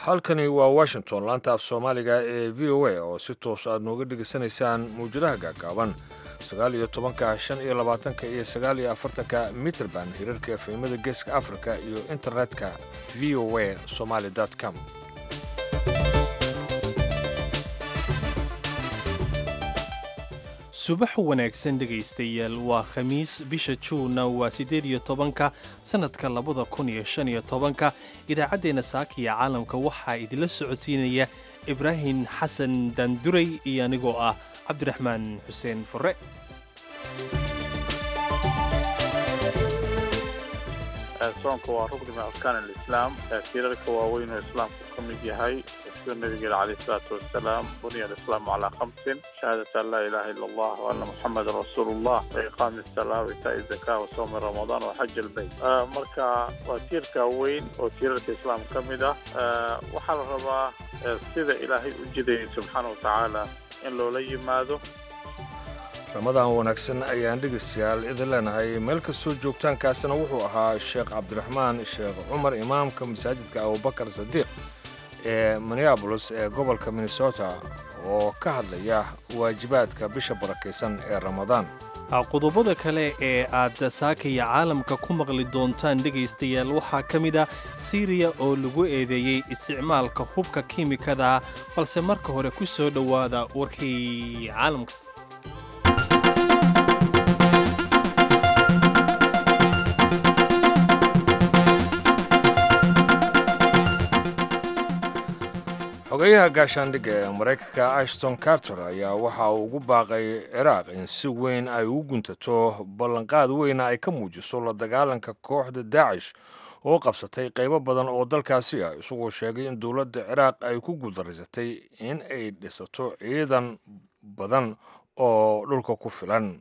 halkani waa washington laanta af soomaaliga ee v o a oo si toos aad nooga dhegaysanaysaan mawjadaha gaagaaban sagaal iyo tobanka shan iyo labaatanka iyo sagaal iyo afartanka mitrband hirarka efemada geeska africa iyo internetka v o a somaly com subax wanaagsan dhegaystayaal waa khamiis bisha juunna waa siddeed iyo tobanka sannadka labada kun iyo shan iyo tobanka idaacaddeenna saakiya caalamka waxaa idinla socodsiinaya ibraahim xasan daanduray iyo anigoo ah cabdiraxmaan xuseen fure soonka waa rukni min arkaan alislaam tiirarka waaweyn oo islaamku ka mid yahay sida nabigeena calayh isalaatu wasalaam buniya alislaamu calaa khamsin shahaadata an laa ilaaha ila allah wa anna muxamadan rasuulullah wa iqaami asalaa wa itaa'i zakaa wa sawmi ramadaan wa xaj albayt marka waa tiirka weyn oo tiirarka islaamka ka mid ah waxaa la rabaa sida ilaahay u jidayay subxaana wa tacaala in loola yimaado ramadaan wanaagsan ayaan dhegaystayaal idin leenahay meel kastoo joogtaankaasina wuxuu ahaa sheekh cabdiraxmaan sheekh cumar imaamka masaajidka abubakar sadiiq ee minneabolis ee gobolka minnesota oo ka hadlaya waajibaadka bisha barakaysan ee ramadaan qodobada kale ee aad saakaya caalamka ku maqli doontaan dhegaystayaal waxaa ka mid ah siriya oo lagu eedeeyey isticmaalka hubka kiimikada balse marka hore ku soo dhowaada warkii caalamka xogeyaha gaashaandhigga ee maraykanka ashton carter ayaa waxa uu ugu baaqay ciraaq in si weyn ay ugu guntato ballanqaad weyna ay ka muujiso la dagaalanka kooxda daacish oo qabsatay qaybo badan oo dalkaasi ah isagoo sheegay in dowladda ciraaq ay ku guuldarraysatay in ay dhisato ciidan badan oo dhulka ku filan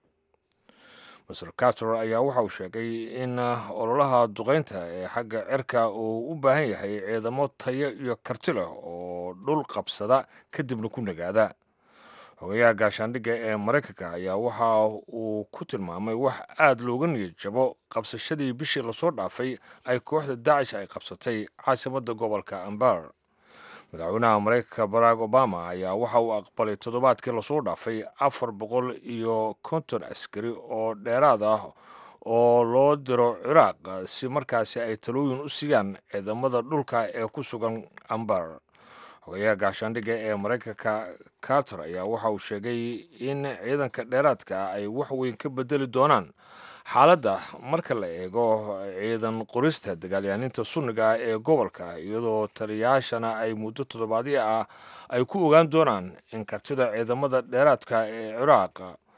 master carter ayaa waxa uu sheegay in ololaha duqaynta ee xagga cirka uu u baahan yahay ciidamo tayo iyo karti leh oo dhul qabsada kadibna ku nagaada xogayaha gaashaandhigga ee maraykanka ayaa waxa uu ku tilmaamay wax aad looga niyad jabo qabsashadii bishii lasoo dhaafay ay kooxda daacish ay qabsatay caasimadda gobolka ambar madaxweynaha maraykanka barack obama ayaa waxa uu aqbalay toddobaadkii lasoo dhaafay afar boqol iyo konton askari oo dheeraad ah oo loo diro ciraaq si markaasi ay talooyin u siiyaan ciidamada dhulka ee ku sugan ambar xogayaha gaashaandhigga ee maraykanka carter ayaa waxa uu sheegay in ciidanka dheeraadka ay wax weyn ka bedeli doonaan xaaladda marka la eego ciidan qorista dagaalyahaninta sunniga ah ee gobolka iyadoo taliyayaashana ay muddo toddobaadyo ah ay ku ogaan doonaan in kartida ciidamada dheeraadka ee ciraaq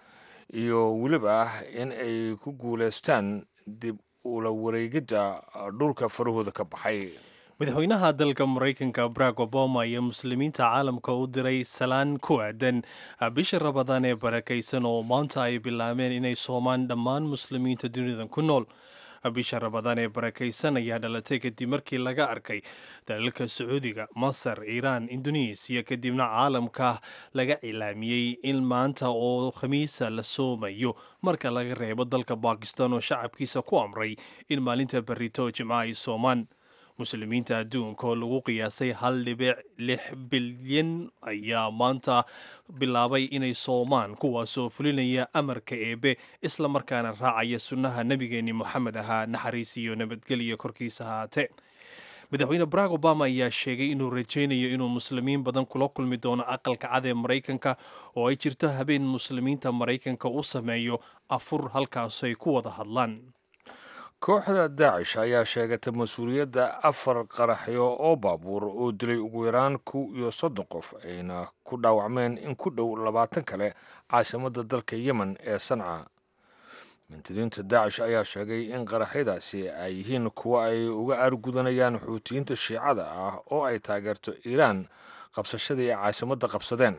iyo weliba in ay ku guulaystaan dib ula wareegidda dhulka farahooda ka baxay madaxweynaha dalka maraykanka barack obama iyo muslimiinta caalamka u diray salaan ku aadan bisha rabadaan ee barakaysan oo maanta ay bilaabeen inay soomaan dhammaan muslimiinta dunidan ku nool bisha rabadaan ee barakaysan ayaa dhalatay kadib markii laga arkay dalalka sacuudiga masar iiraan indonesiya kadibna caalamka laga cilaamiyey in maanta oo khamiisa la soomayo marka laga reebo dalka bakistan oo shacabkiisa ku amray in maalinta berito jimca ay soomaan muslimiinta adduunka oo lagu qiyaasay hal dhibic lix bilyan ayaa maanta bilaabay inay soomaan kuwaasoo fulinaya amarka eebe isla markaana raacaya sunnaha nebigeenni moxamed ahaa naxariis iyo nabadgelya korkiisa haatee madaxweyne barack obama ayaa sheegay inuu rajaynayo inuu muslimiin badan kula kulmi doono aqalka cad ee maraykanka oo ay jirto habeen muslimiinta maraykanka u sameeyo afur halkaas ay ku wada hadlaan kooxda daacish ayaa sheegatay mas-uuliyadda afar qaraxyo oo baabuur oo dilay ugu yaraan kow iyo soddon qof ayna ku dhaawacmeen in ku dhow labaatan kale caasimadda dalka yemen ee sanca mintidiinta daacish ayaa sheegay in qaraxyadaasi ay yihiin kuwo ay uga aargudanayaan xuutiyiinta shiicada ah oo ay taageerto iiraan qabsashadii ay caasimadda qabsadeen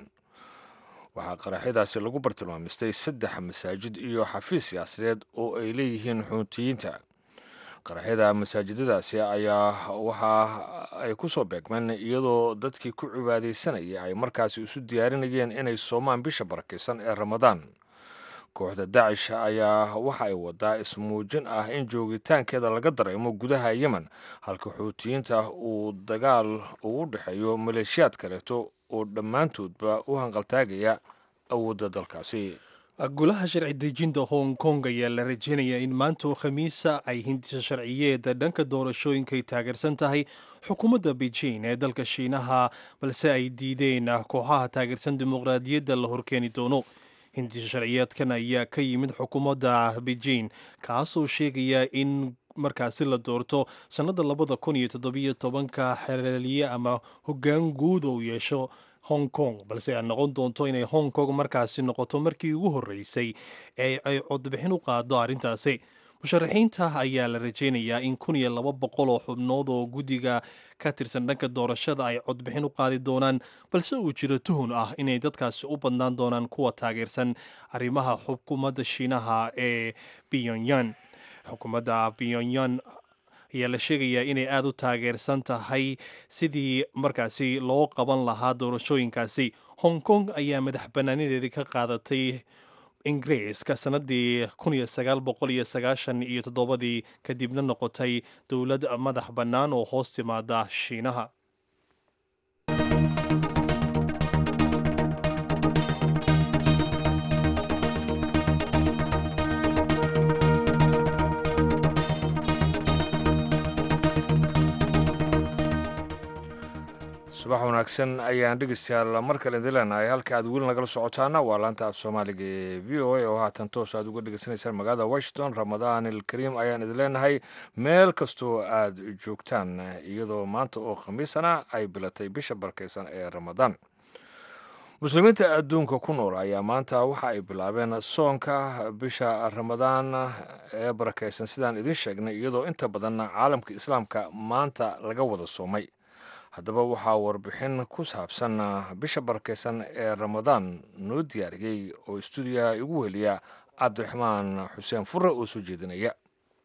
waxaa qaraxyadaasi lagu bartilmaamistay saddex masaajid iyo xafiis siyaasadeed oo ay leeyihiin xuutiyiinta qaraxyada masaajidadaasi ayaa waxa ay ku soo beegmeen iyadoo dadkii ku cibaadaysanayay ay markaasi isu diyaarinayeen inay soomaan bisha barakaysan ee ramadaan kooxda daacish ayaa waxa ay wadaa ismuujin ah in joogitaankeeda laga dareemo gudaha yemen halka xuutiyiinta uu dagaal ugu dhexeeyo maleeshiyaad kaleeto oo dhammaantoodba u hanqaltaagaya awoodda dalkaasi golaha sharci dejinta hong kong ayaa la rajeynayaa in maanta oo khamiisa ay hindisa sharciyeeda dhanka doorashooyinka ay taageersan tahay xukuumadda beijing ee dalka shiinaha balse ay diideen kooxaha taageersan dimuqraadiyadda la horkeeni doono hindisa sharciyeedkan ayaa ka yimid xukuumadda beijing kaasoo sheegaya in markaasi la doorto sannada labada kun iyo toddobiyo tobanka xereeliye ama hoggaan guud oo yeesho hong kong balse ay noqon doonto inay hong kong markaasi noqoto markii ugu horreysay ee ay codbixin u qaado arrintaasi musharaxiinta ayaa la rajeynayaa in kun iyo laba boqol oo xubnood oo guddiga ka tirsan dhanka doorashada ay codbixin u qaadi doonaan balse uu jiro tuhun ah inay dadkaasi u badnaan doonaan kuwa taageersan arrimaha xukuumadda shiinaha ee pyongyang xukuumadda pyongyang ayaa la sheegayaa inay aada u taageersan tahay sidii markaasi loo qaban lahaa doorashooyinkaasi hong kong ayaa madax bannaanadeedii ka qaadatay ingiriiska sannaddii kun iyo sagaal boqol iyo sagaashan iyo toddobadii kadibna noqotay dowlad madax bannaan oo hoos timaada shiinaha subax wanaagsan ayaan dhegeystayaal mar kale idin leenahay halka aad weli nagala socotaana waa laanta af soomaaliga ee v o a oo haatan toos aad uga dhegeysanaysaan magaalada washington ramadaan ilkariim ayaan idin leenahay meel kastoo aad joogtaan iyadoo maanta oo khamiisana ay bilatay bisha barkaysan ee ramadaan muslimiinta adduunka ku nool ayaa maanta waxa ay bilaabeen soonka bisha ramadaan ee barakaysan sidaan idin sheegnay iyadoo inta badan caalamka islaamka maanta laga wada soomay haddaba waxaa warbixin ku saabsan bisha barakaysan ee ramadaan noo diyaariyey oo stuudiyaha igu weliya cabdiraxmaan xuseen fure oo soo jeedinaya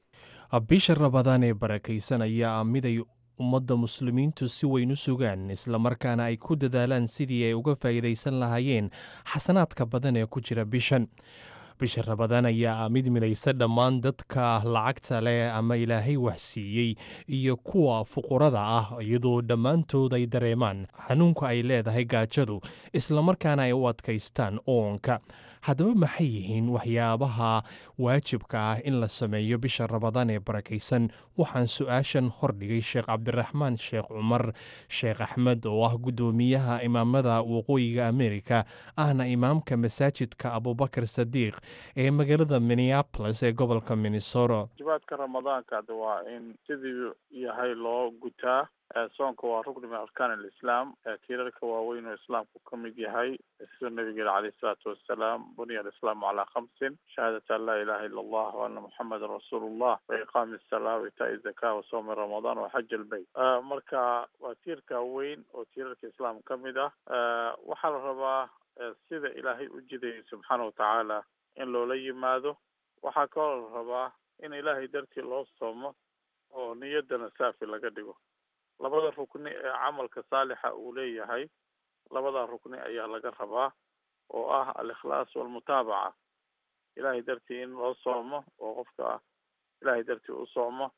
bisha ramadaan ee barakaysan ayaa miday ummadda muslimiintu si weyn u sugaan islamarkaana ay ku dadaalaan sidii ay uga faa'iidaysan lahaayeen xasanaadka badan ee ku jira bishan bisha ramadaan ayaa mid midaysa dhammaan dadka lacagta leh ama ilaahay waxsiiyey iyo kuwa fuqurada ah iyadoo dhammaantood ay dareemaan xanuunka ay leedahay gaajadu islamarkaana ay u adkaystaan oonka haddaba maxay yihiin waxyaabaha waajibka ah in la sameeyo bisha ramadaan ee barakaysan waxaan su-aashan hordhigay sheekh cabdiraxmaan sheekh cumar sheekh axmed oo ah guddoomiyaha imaamada waqooyiga amerika ahna imaamka masaajidka abubakar sadiiq ee magaalada minneapolis ee gobolka minnesota jibaadka ramadaanka de waa in sidii yahay loo gutaa soonka waa rukni min arkaan alislaam tiirarka waaweyn oo islaamku ka mid yahay sida nabigeena caleyh isalaatu wassalaam buniya alislaamu calaa khamsin shahaadata an laa ilaha illa allah wa ana muxamedan rasuulu llah wa iqaami asalaa wa itaa zaka wa soomi ramadaan wa xaj albayt marka waa tiirka weyn oo tiirarka islaam ka mid ah waxaa la rabaa sida ilaahay u jidayay subxaana watacaala in loola yimaado waxaa kaloo la rabaa in ilaahay dartii loo soomo oo niyaddana saafi laga dhigo labada rukni ee camalka saalixa uu leeyahay labada rukni ayaa laga rabaa oo ah alikhlaas walmutaabaca ilahay dartii in loo soomo oo qofka ilahay dartii u soomo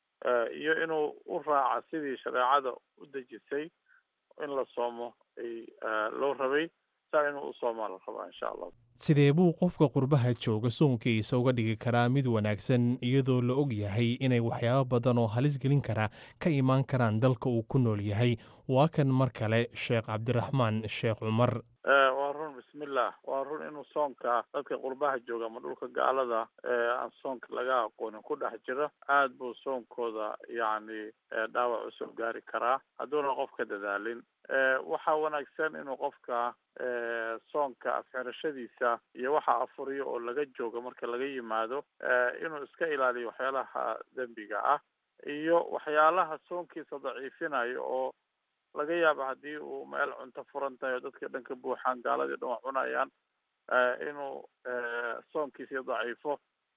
iyo inuu u raaca sidii shareecada u dejisay in la soomo ay loo rabay saa inuu u soomaa la rabaa insha allah sidee buu qofka qurbaha jooga soonkiisa uga dhigi karaa mid wanaagsan iyadoo la og yahay inay waxyaabo badan oo halis gelin kara ka imaan karaan dalka uu ku nool yahay waa kan mar kale sheekh cabdiraxmaan sheekh cumar waa run bismillah waa run inuu soonka dadka qurbaha jooga ama dhulka gaalada ee aan soonka laga aqoonin ku dhex jiro aad buu soonkooda yacni dhaawac usoo gaari karaa hadduuna qofka dadaalin waxaa wanaagsan inuu qofka soonka afxirashadiisa iyo waxa afuriyo oo laga joogo marka laga yimaado inuu iska ilaaliyo waxyaalaha dembiga ah iyo waxyaalaha soonkiisa daciifinayo oo laga yaaba haddii uu meel cunto furan tahay oo dadka dhan ka buuxaan gaaladii dhan wax cunayaan inuu soonkiisii daciifo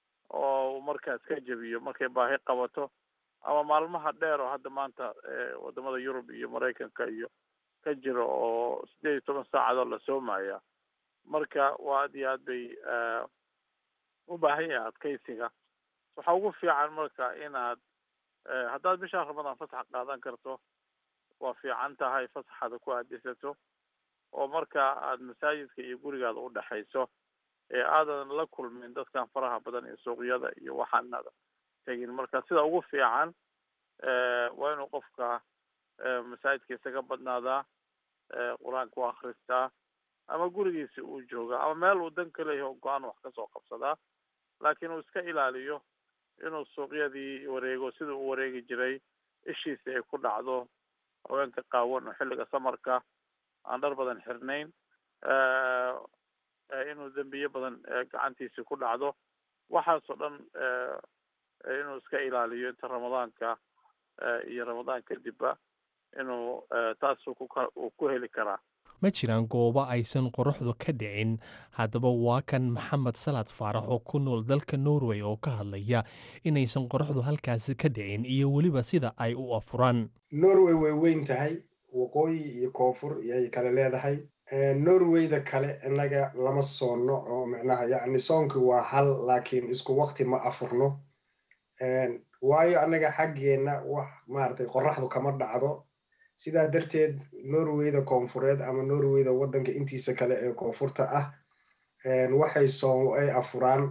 oo markaas ka jebiyo markay baahi qabato ama maalmaha dheer oo hadda maanta wadamada yurub iyo maraykanka iyo ka jiro oo sideed iyo toban saacadoo la soomaya marka waa aad iyo aad bay u baahan yahay adkaysiga waxaa ugu fiican marka inaad haddaad bishaan ramadaan fasax qaadan karto waa fiican tahay fasaxaada ku aadisato oo marka aad masaajidka iyo gurigaada u dhexayso ee aadan la kulmin dadkan faraha badan iyo suuqyada iyo waxaanada tegin marka sida ugu fiican waa inuu qofka masaajidka isaga badnaadaa qur-aanka u akristaa ama gurigiisa uu joogaa ama meel uu dan ka leeyahay oo go-aan wax kasoo qabsadaa laakiin uu iska ilaaliyo inuu suuqyadii wareego sida uu wareegi jiray ishiisa ay ku dhacdo haweenka qaawan oo xilliga samarka aan dhar badan xirnayn inuu dembiye badan gacantiisi ku dhacdo waxaasoo dhan inuu iska ilaaliyo inta ramadaanka iyo ramadaan kadibba inuu taas uu ku heli karaa ma jiraan goobo aysan qoraxdu ka dhicin haddaba waa kan maxamed salaad faarax oo ku nool dalka norway oo ka hadlaya inaysan qoraxdu halkaasi ka dhicin iyo weliba sida ay u afuraan norway way weyn tahay waqooyi iyo koonfur iyay kale leedahay norwayda kale innaga lama soonno oo micnaha yacni soonkii waa hal laakiin isku waqti ma afurno waayo annaga xaggeenna wax maaragtay qoraxdu kama dhacdo sidaa darteed norwayda koonfureed ama norwayda waddanka intiisa kale ee koonfurta ah waxay soon ay afuraan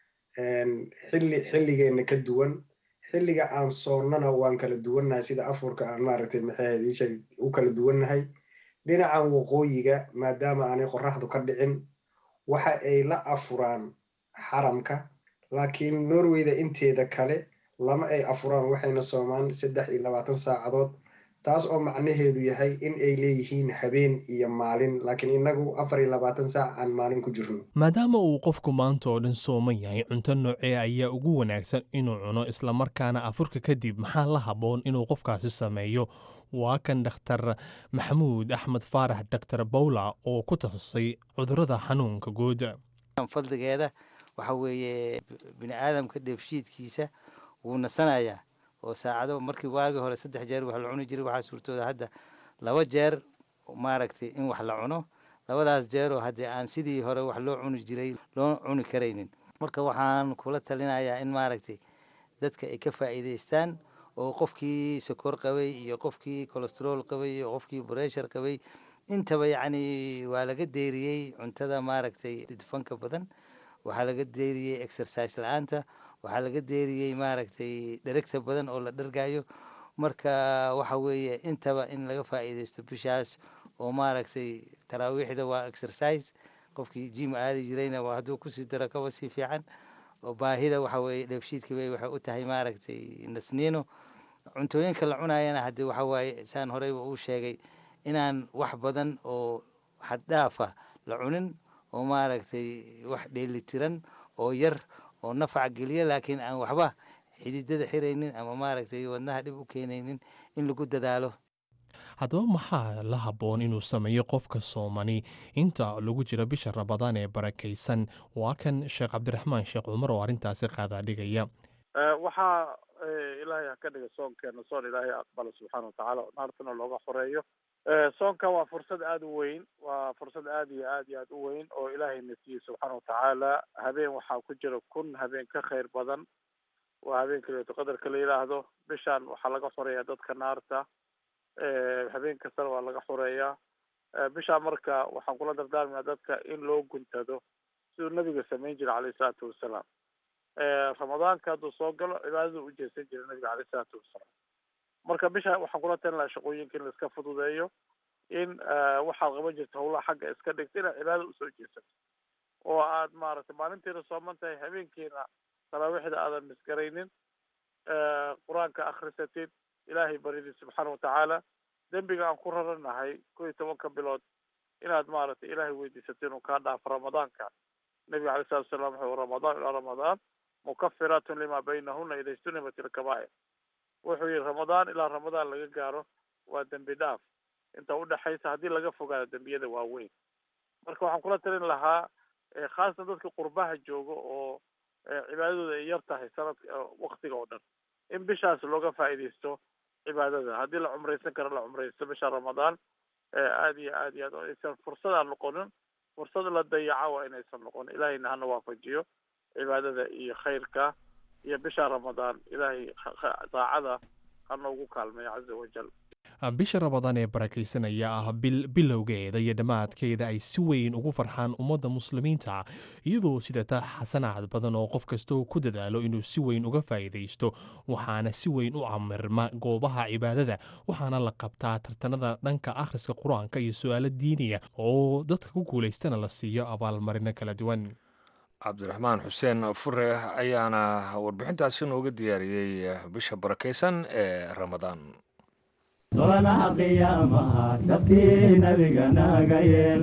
xilli xilligeenna ka duwan xilliga aan soonnana waan kala duwannahay sida afurka aan maaragtay maxay isha u kala duwannahay dhinacan waqooyiga maadaama aanay qoraxdu ka dhicin waxa ay la afuraan xaramka laakiin norwayda inteeda kale lama ay afuraan waxayna soomaan saddex iyo labaatan saacadood taas oo macnaheedu yahay in ay leeyihiin habeen iyo maalin laakiin innagu afar iyo labaatan saac aan maalin ku jirno maadaama uu qofku maanta oo dhan sooman yahay cunto noocee ayaa ugu wanaagsan inuu cuno islamarkaana afurka kadib maxaa la habboon inuu qofkaasi sameeyo waa kan dhakhtar maxamuud axmed faarax doctor bawla oo ku takhasustay cudurrada xanuunka guud fadligeeda waxa weeye bini aadamka dheefshiidkiisa wuu nasanayaa oo saacado markii waagii hore saddex jeer wax la cuni jiray waxaa suurtooda hadda laba jeer maaragtay in wax la cuno labadaas jeeroo haddii aan sidii hore wax loo cuni jiray loo cuni karaynin marka waxaan kula talinayaa in maaragtay dadka ay ka faa'iidaystaan oo qofkii sokor qabay iyo qofkii colestrool qabay iyo qofkii breshar qabay intaba yacni waa laga deeriyey cuntada maaragtay dufanka badan waxaa laga deeriyey exercise la-aanta waxaa laga deeriyey maaragtay dheregta badan oo la dhargayo marka waxa weeye intaba in laga faa'iidaysto bishaas oo maaragtay taraawiixda waa exercise qofkii jim aadi jirayna waa hadduu kusii daro kaba sii fiican oo baahida waxa weeye dheefshiidka bay waxay u tahay maaragtay nasniino cuntooyinka la cunayana haddii waxa waaye saan horeyba uu sheegay inaan wax badan oo xaddhaafa la cunin oo maaragtay wax dheelitiran oo yar oo nafac geliya laakiin aan waxba xididada xiraynin ama maaragtay wadnaha dhib u keenaynin in lagu dadaalo haddaba maxaa la habboon inuu sameeyo qofka soomani inta lagu jiro bisha rabadaan ee barakaysan waa kan sheekh cabdiraxmaan sheekh cumar oo arrintaasi qaadaa dhigaya waxaa ilaahay ha ka dhiga soonkeena soon ilaahay aqbala subxaana watacaala oo naartana looga xoreeyo soonka waa fursad aada u weyn waa fursad aad iyo aad iyo aad u weyn oo ilaahayna siiyey subxaana watacaala habeen waxaa ku jira kun habeen ka khayr badan waa habeenka leeto qadarka la yidhaahdo bishaan waxaa laga xoreeyaa dadka naarta habeen kastana waa laga xoreeyaa bishaa marka waxaan kula dardaarmayaa dadka in loo guntado siduu nabiga samayn jiray caleyhi salaatu wasalaam ramadaanka hadduu soo galo cibaadada u jeesan jiray nabiga caleyhi salaatu wasalaam marka bisha waxaan kula talin lahaa shaqooyinka in laiska fududeeyo in waxaad qaban jirta hawlaha xagga iska dhigta inaad cibaadada usoo jeesato oo aad maaragtay maalintiina sooman tahay habeenkiina taraawiixda aadan misgaraynin qur-aanka akrisatid ilaahay baridid subxaana watacaala dembiga aan ku raranahay kow iyo tobanka bilood inaad maaragtay ilaahay weydiisato inuu kaa dhaafo ramadaanka nabiga alay salatu wasalaam wuxuu ramadaan ilaa ramadaan mukafiratun lima baynahuna ida ijtunibat ilkabaa'ir wuxuu yihi ramadaan ilaa ramadaan laga gaaro waa dembi dhaaf inta udhexaysa haddii laga fogaado dembiyada waaweyn marka waxaan kula talin lahaa khaasatan dadka qurbaha jooga oo cibaadadooda ay yar tahay sanadka waktiga oo dhan in bishaas looga faa'iidaysto cibaadada haddii la cumraysan karo la cumraysto bisha ramadaan aada iyo aad iyo aad aysan fursadaan noqonin fursad la dayaca waa inaysan noqon ilaahayna hana waafajiyo cibaadada iyo khayrka iyo bisha ramadaan ilaahay daacada ha noogu kaalmeeyo caza wajal bisha rabadaan ee barakaysanaya ah bil bilowgeeda iyo dhammaadkeeda ay si weyn ugu farxaan ummadda muslimiinta iyadoo sidata xasanaad badan oo qof kastoo ku dadaalo inuu si weyn uga faa'iidaysto waxaana si weyn u camirma goobaha cibaadada waxaana la qabtaa tartanada dhanka akhriska qur-aanka iyo su-aalo diiniya oo dadka ku guulaystana la siiyo abaalmarino kala duwan cabdiraxmaan xuseen fure ayaana warbixintaasi nooga diyaariyey bisha barakaysan ee ramadaan solanaha qiyaamaha sabkii nabiga naga yeel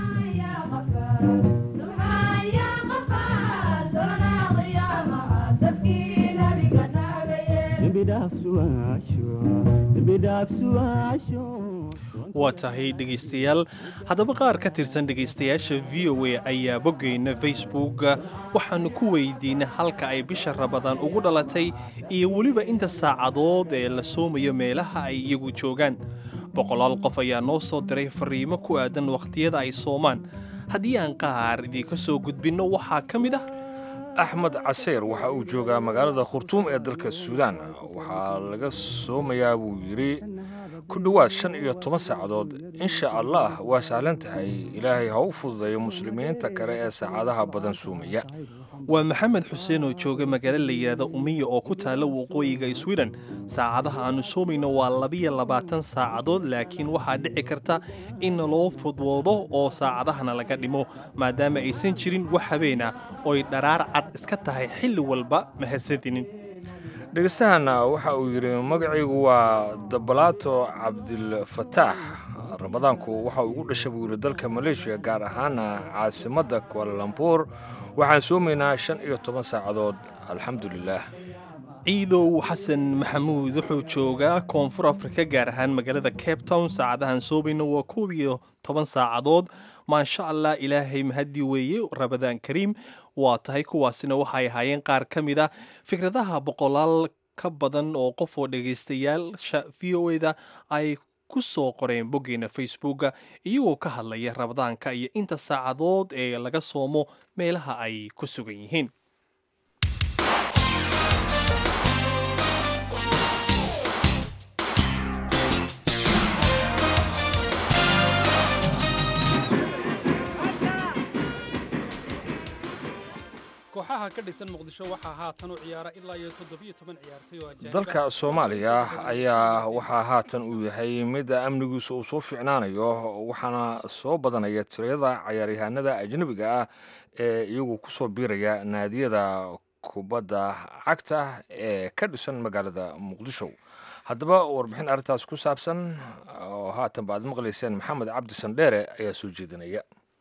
waa tahay dhegaystayaal haddaba qaar ka tirsan dhegaystayaasha v o a ayaa boggeyna facebook waxaannu ku weydiinay halka ay bisha rabadaan ugu dhalatay iyo weliba inta saacadood ee la soomayo meelaha ay iyagu joogaan boqolaal qof ayaa noo soo diray fariimo ku aadan wakhtiyada ay soomaan haddii aan qaar idiinka soo gudbinno waxaa ka mid ah axmed caseyr waxa uu joogaa magaalada khurtuum ee dalka suudaan waxaa laga soomayaa buu yidhi ku dhowaad shan iyo toban saacadood insha allah waa sahlan tahay ilaahay ha u fududeeyo muslimiinta kale ee saacadaha badan soomaya waa maxamed xuseen oo jooga magaalo la yidhaahda umiya oo ku taalla waqooyiga sweden saacadaha aannu soomayno waa labiyo labaatan saacadood laakiin waxaa dhici karta in loo fudwoodo oo saacadahana laga dhimo maadaama aysan jirin wax habeen ah ooy dharaar cad iska tahay xilli walba mahadsadinin dhegeystahanna waxa uu yidhi magacaygu waa dabalaato cabdilfataax ramadaanku waxa uu ugu dhashay buu yidhi dalka maleeshiya gaar ahaana caasimadda kualalambuur waxaan soomaynaa shan iyo toban saacadood alxamdulilaah ciidow xasan maxamuud wuxuu joogaa koonfur afrika gaar ahaan magaalada cape town saacadahan soomayna waa koob iyo toban saacadood maasha allah ilaahay mahaddi weeye rabadaan kariim waa tahay kuwaasina waxay ahaayeen qaar ka mid a fikradaha boqolaal ka badan oo qof oo dhegaystayaasha v o eda ay ku soo qoreen boggeena facebooka iyagoo ka hadlaya rabadaanka iyo inta saacadood ee laga soomo meelaha ay ku sugan yihiin kooxaha ka dhisan muqdisho waxaa haatan u ciyaara ilaa iyo toddobiyo toban ciyaartay oo ajaanib dalka soomaaliya ayaa waxaa haatan uu yahay mid amnigiisu uu soo fiicnaanayo waxaana soo badanaya tirada cayaaryahaanada ajnebiga ah ee iyagu ku soo biiraya naadiyada kubadda cagta ee ka dhisan magaalada muqdisho haddaba warbixin arrintaas ku saabsan oo haatan ba aad maqlayseen maxamed cabdi sandheere ayaa soo jeedinaya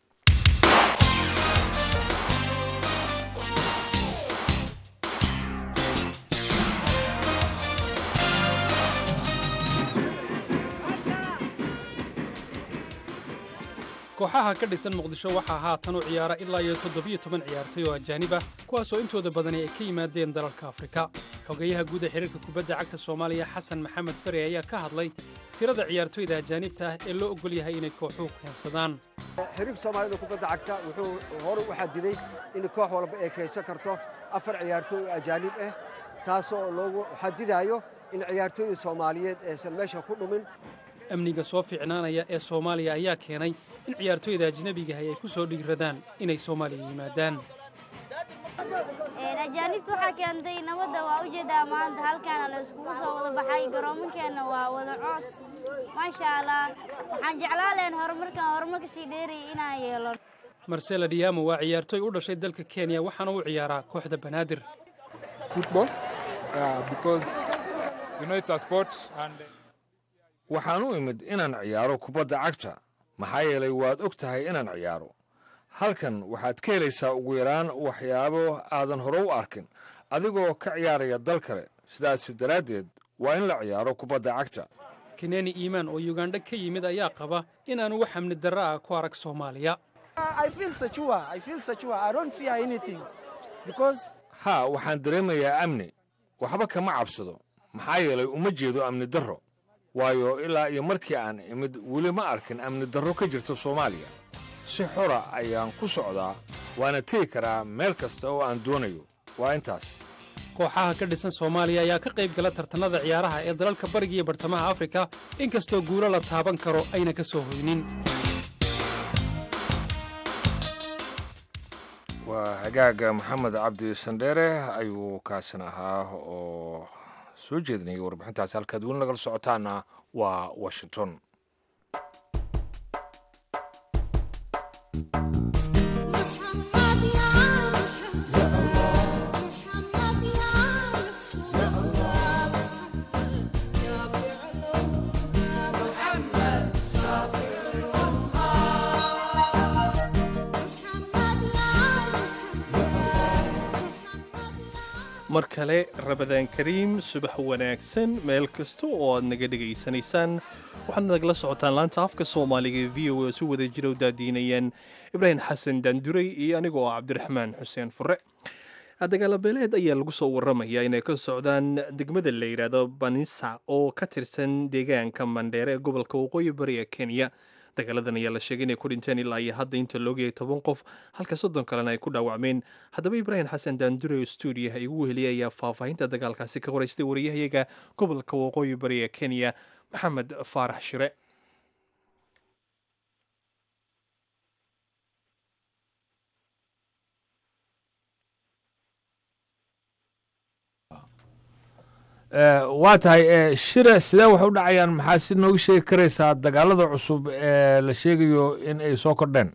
kooxaha ka dhisan muqdisho waxaa haatan u ciyaara ilaa iyo toddobiyo toban ciyaartay oo ajaanib ah kuwaasoo intooda badani ay ka yimaadeen dalalka afrika xogeyaha guud ee xiriirka kubadda cagta soomaaliya xasan maxamed fare ayaa ka hadlay tirada ciyaartoyda ajaanibta ah ee loo ogol yahay inay kooxuhu keensadaan xiriirka soomaalida kubadda cagta wuxuu hore u xadiday in koox walba ay keensan karto afar ciyaartooy oo ajaanib ah taasoo loogu xadidayo in ciyaartooyda soomaaliyeed aysan meesha ku dhumin amniga soo fiicnaanaya ee soomaaliya ayaa keenay in ciyaartoyda ajnebigahay ay ku soo dhiiradaan inay soomaaliya yimaadaan ajaanibta waxaa keentay nabadda waa ujeedaa maanta halkaana la iskugu soo wada baxay garoomankeenna waa wada coos maasha allah waxaan jeclaa leen horumarkan horumarka sii dheerayay inaan yeelo marsela diamo waa ciyaartoy u dhashay dalka kenya waxaana u ciyaaraa kooxda banaadir waxaan u imid inaan ciyaaro kubadda cagta maxaa yeelay waad og tahay inaan ciyaaro halkan waxaad ka helaysaa ugu yaraan waxyaabo aadan hore u arkin adigoo ka ciyaaraya dal kale sidaas daraaddeed waa in la ciyaaro kubadda cagta keneni iimaan oo yugandha ka yimid ayaa qaba inaanu wax amni darro ah ku arag soomaaliya haa waxaan dareemayaa amni waxba kama cabsado maxaa yeelay uma jeedo amni darro waayo ilaa iyo markii aan imid weli ma arkin amni darro ka jirta soomaaliya si xora ayaan ku socdaa waana tegi karaa meel kasta oo aan doonayo waa intaas kooxaha ka dhisan soomaaliya ayaa ka qayb gala tartannada ciyaaraha ee dalalka bariga iyo bartamaha afrika inkastoo guulo la taaban karo ayna ka soo hoynin waa hagaaga maxamed cabdi sandheere ayuu kaasan ahaa oo soo jeedinayay warbixintaasi halkaad weli nagala socotaana waa washington mar kale rabadaan kariim subax wanaagsan meel kasta oo aad naga dhegaysanaysaan waxaad nagala socotaan laanta afka soomaaliga ee v o a oo si wada jira u daadiinayaan ibraahim xasan daanduray iyo anigoo ah cabdiraxmaan xuseen fure dagaalabeeleed ayaa lagu soo warramaya inay ka socdaan degmada la yidhaahdo banisa oo ka tirsan deegaanka mandheere ee gobolka waqooyi bari ee kenya dagaaladan ayaa la sheegay inay ku dhinteen ilaa iyo hadda inta loogayay toban qof halka soddon kalena ay ku dhaawacmeen haddaba ibraahim xasan daandure oo stuudiyaha igu weheliyay ayaa faahfaahinta dagaalkaasi ka horeystay wariyahayaga gobolka waqooyi bari ee kenya maxamed faarax shire waa tahay shire sidee wax u dhacayaan maxaa si noogu sheegi karaysaa dagaalada cusub ee la sheegayo in ay soo kordheen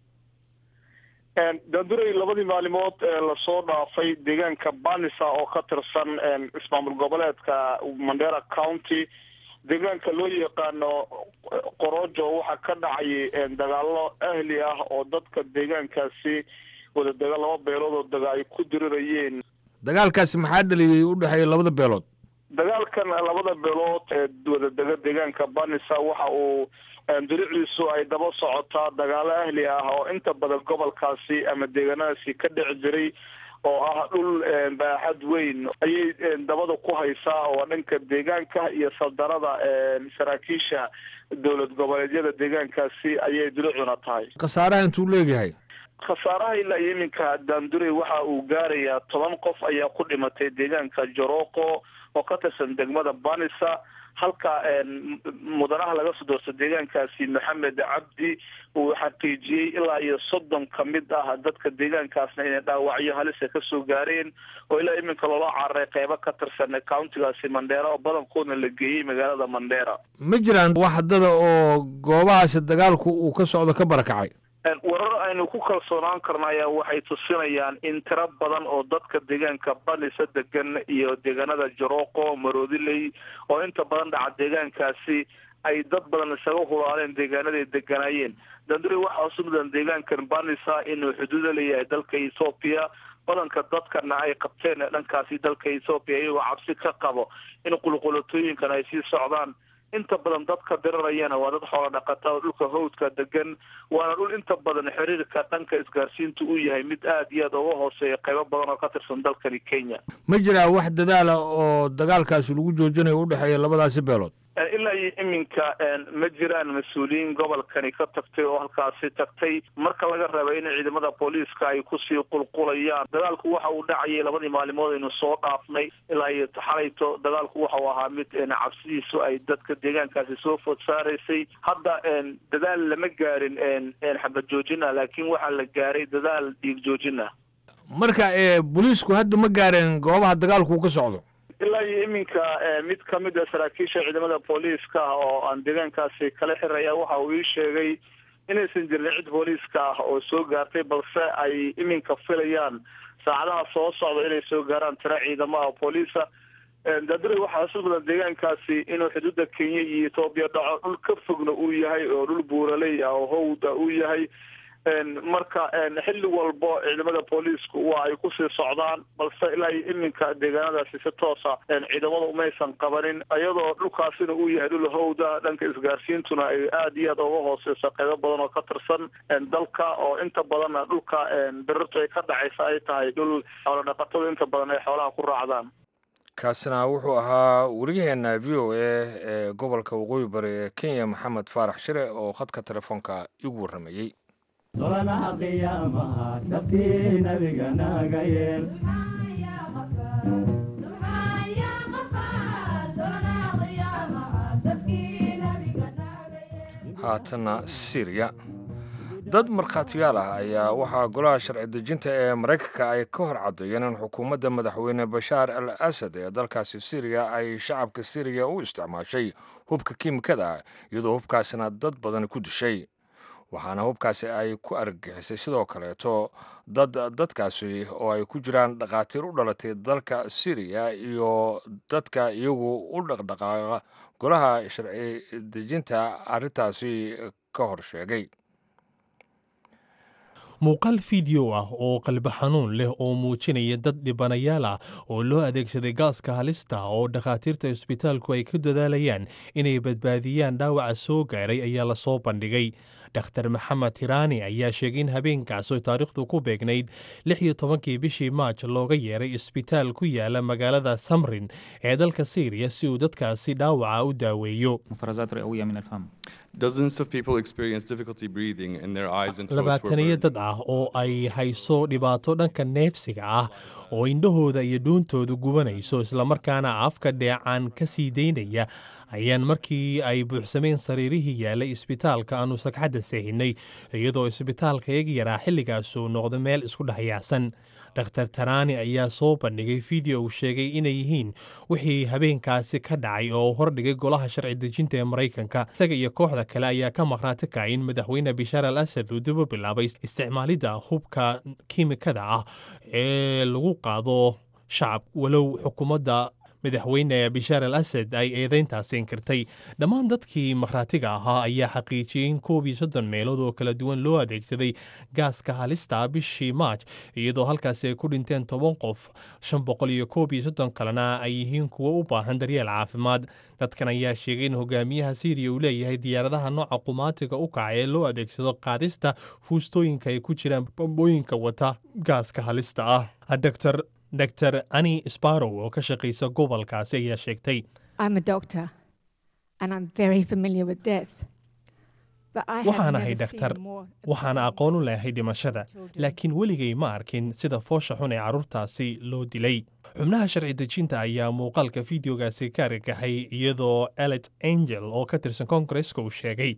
daanduray labadii maalimood ee lasoo dhaafay deegaanka banisa oo ka tirsan ismaamul goboleedka mandera county deegaanka loo yaqaano qorojo waxaa ka dhacay dagaalo ahli ah oo dadka deegaankaasi wadadega laba beelood oo daga ay ku dirirayeen dagaalkaasi maxaa dhaliyey u dhexeeya labada beelood dagaalkan labada beelood ee wadadega deegaanka banisa waxa uu diriciisu ay daba socotaa dagaalo ahli ah oo inta badan gobolkaasi ama deegaanadaasi ka dhici jiray oo ah dhul baaxad weyn ayay dabada ku haysaa oo dhanka deegaanka iyo saldarada saraakiisha dowlad goboleedyada deegaankaasi ayay diricuna tahay khasaaraha intuu leegyahay khasaaraha ilaa iyo iminka daandurey waxa uu gaarayaa toban qof ayaa ku dhimatay deegaanka joroko oo ka tirsan degmada banisa halka mudanaha laga soo doorta deegaankaasi maxamed cabdi uu xaqiijiyey ilaa iyo soddon ka mid ah dadka deegaankaasna inay dhaawacyo halisa kasoo gaareen oo ilaa iminka loola cararay qeybo ka tirsan countigaasi mandheera oo badankoodna la geeyey magaalada mandheera ma jiraan wax dada oo goobahaasi dagaalku uu ka socdo ka barakacay warar aynu ku kalsoonaan karna ayaa waxay tusinayaan in tiro badan oo dadka deegaanka banisa degan iyo deegaanada joroko maroodiley oo inta badan dhaca deegaankaasi ay dad badan isaga hulaaleen deegaanaday deganaayeen danduri waxaa usu mudan deegaankan banisa inuu xuduuda leeyahay dalka ethoobiya badanka dadkana ay qabteen dhankaasi dalka ethoobiya iyagoo cabsi ka qabo in qulqulatooyinkan ay sii socdaan inta badan dadka dirirayana waa dad xoola dhaqata oo dhulka hawdka degan waana dhul inta badan xiriirka dhanka isgaarsiinta uu yahay mid aada iyo aad uga hooseeya qaybo badan oo ka tirsan dalkani kenya ma jiraa wax dadaala oo dagaalkaasi lagu joojinayo u dhexeeya labadaasi beelood ilaa iyo iminka ma jiraan mas-uuliyiin gobolkani ka tagtay oo halkaasi tagtay marka laga raba in ciidamada booliiska ay kusii qulqulayaan dagaalku waxa uu dhacayay labadii maalimood aynu soo dhaafnay ilaa iyo xalayto dagaalku waxa uu ahaa mid cabsidiisu ay dadka deegaankaasi soo food saaraysay hadda dadaal lama gaarin xabad joojin ah laakiin waxaa la gaaray dadaal dhiig joojin ah marka booliisku hadda ma gaareen goobaha dagaalku uu ka socdo ilaa iyo iminka mid ka mid a saraakiisha ciidamada booliiska ah oo aan deegaankaasi kala xiraya waxa uu ii sheegay inaysan jirin cid booliiska ah oo soo gaartay balse ay iminka filayaan saacadaha soo socda inay soo gaaraan tiro ciidamaha booliisa daadure waxaa isu badan deegaankaasi inuu xuduudda kenya iyo etoobiya dhaco dhul ka fogna uu yahay oo dhul buuraley ah oo howda uu yahay marka xilli walbo ciidamada booliisku waa ay kusii socdaan balse ilaa iyo iminka deegaanadaasi si toosa ciidamada umaysan qabanin iyadoo dhulkaasina uu yahay dhul howda dhanka isgaarsiintuna ay aada iyo aad uga hooseyso qeybo badan oo ka tirsan dalka oo inta badanna dhulka birirtu ay ka dhacaysa ay tahay dhul xoola dhaqatada inta badan ay xoolaha ku raacdaan kaasina wuxuu ahaa wariyaheena v o a ee gobolka waqooyi bari ee kenya maxamed faarax shire oo khadka telefoonka igu warramayey solanaha qiyaamaha sabtii nabiga naga yeel haatanna syriya dad markhaatiyaal ah ayaa waxaa golaha sharci dejinta ee maraykanka ay ka hor caddeeyeen in xukuumadda madaxweyne bashaar al asad ee dalkaasi syriya ay shacabka syriya u isticmaashay hubka kiimikada ah iyadoo hubkaasina dad badan ku dishay waxaana hubkaasi ay ku argagixisay sidoo kaleeto dad dadkaasi oo ay ku jiraan dhakhaatiir u dhalatay dalka syriya iyo dadka iyagu u dhaqdhaqaaqa golaha sharci dejinta arrintaasi ka hor sheegay muuqaal fiideo ah oo qalbi xanuun leh oo muujinaya dad dhibanayaal ah oo loo adeegsaday gaaska halista oo dhakhaatiirta isbitaalku ay ku dadaalayaan inay badbaadiyaan dhaawaca soo gaaray ayaa lasoo bandhigay dhakhtar maxamed tiraani ayaa sheegay in habeenkaas oo taariikhdu ku beegnayd lix iyo tobankii bishii maaj looga yeeray isbitaal ku yaala magaalada samrin ee dalka syriya si uu dadkaasi dhaawaca u daaweeyo labaataniyo dad ah oo ay hayso dhibaato dhanka neefsiga ah oo indhahooda iyo dhuuntooda gubanayso islamarkaana afka dheecaan ka sii daynaya ayaan markii ay buuxsameen sariirihii yaalay isbitaalka aanu sagxadda seehinay iyadoo isbitaalka eeg yaraa xilligaasuu noqdo meel isku dhexyaacsan dhakhtar taraani ayaa soo bandhigay fideo uu sheegay inay yihiin wixii habeenkaasi ka dhacay oo hordhigay golaha sharci dejinta ee maraykanka isaga iyo kooxda kale ayaa ka maqnaati kacay in madaxweyne bishaar al asad uu dib u bilaabay isticmaalidda hubka kiimikada ah ee lagu qaado shacab walow xukuumadda madaxweyne bishaar al asad ay eedeyntaasi inkirtay dhammaan dadkii makhraatiga ahaa ayaa xaqiijiyey in koob iyo soddon meelood oo kala duwan loo adeegsaday gaaska halista bishii maaj iyadoo halkaasi ay ku dhinteen toban qof shan boqol iyo koob iyo soddon kalena ay yihiin kuwo u baahan daryeel caafimaad dadkan ayaa sheegay in hogaamiyaha syriya uu leeyahay diyaaradaha nooca qumaatiga u kaca ee loo adeegsado qaadista fuustooyinka ay ku jiraan bambooyinka wata gaaska halista ah dr dr ani sparrow oo ka shaqaysa gobolkaasi ayaa sheegtay waxaan ahay dhakhtar waxaana aqoon u leehay dhimashada laakiin weligay ma arkin sida foosha xun ee carruurtaasi loo dilay xubnaha sharci dejinta ayaa muuqaalka fideogaasi ka argagaxay iyadoo elet angel oo ka tirsan koongareska uu sheegay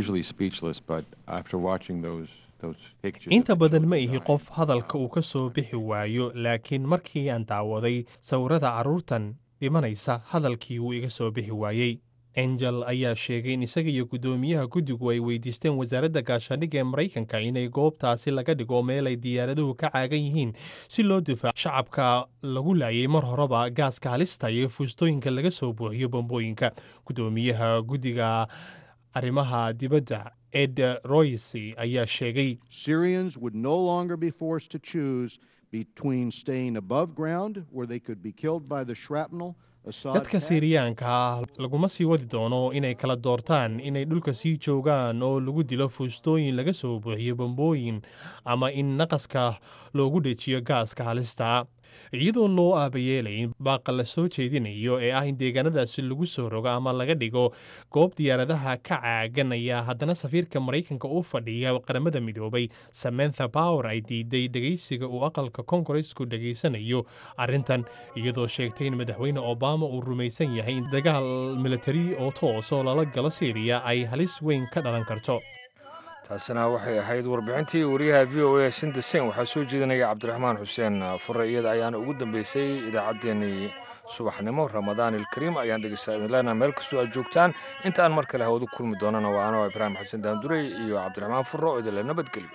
inta badan ma ihi qof hadalka uu ka soo bixi waayo laakiin markii aan daawaday sawirada carruurtan dhimanaysa hadalkii wuu iga soo bixi waayey angel ayaa sheegay in isaga iyo guddoomiyaha guddigu ay weydiisteen wasaaradda gaashaandhigga ee maraykanka inay goobtaasi laga dhigo meel ay diyaaraduhu ka caagan yihiin si loo difaaco shacabka lagu laayay mar horeba gaaska halista iyo fuustooyinka laga soo buuxiyo bambooyinka guddoomiyaha guddiga arrimaha dibadda ed royce ayaa sheegay Syrians would no longer be forced to choose between staying above ground, where they could be killed by the shrapnel. Assad dadka siiriyaanka ah laguma sii wadi doono inay kala doortaan inay dhulka sii joogaan oo lagu dilo fuustooyin laga soo buuxiyo bambooyin ama in naqaska loogu dhejiyo gaaska halista iyadoon loo aabayeelayn baaqa la soo jeedinayo ee ah in deegaanadaasi lagu soo rogo ama laga dhigo goob diyaaradaha ka caagan ayaa haddana safiirka maraykanka u fadhiya qaramada midoobay samantha power ay diiday dhegaysiga uu aqalka kongaresku dhegaysanayo arrintan iyadoo sheegtay in madaxweyne obama uu rumaysan yahay in dagaal militari oo toos oo lala galo syriya ay halis weyn ka dhalan karto taasina waxay ahayd warbixintii wariyaha v o a sindesen waxaa soo jeedinaya cabdiraxmaan xuseen fure iyada ayaana ugu dambeysay idaacaddeenii subaxnimo ramadaan ilkariim ayaan dhegeysta idin leenaha meel kastoo aad joogtaan inta aan mar kale hawadu kulmi doonana waa anoo ibraahim xasan daandurey iyo cabdiraxmaan fure oo idinle nabadgelyo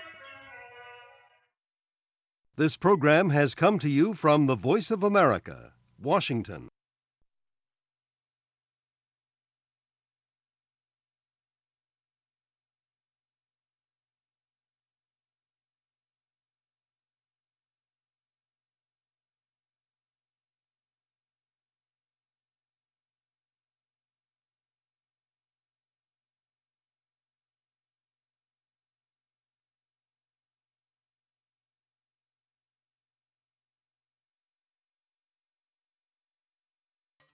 This program has come to you from the Voice of America, Washington.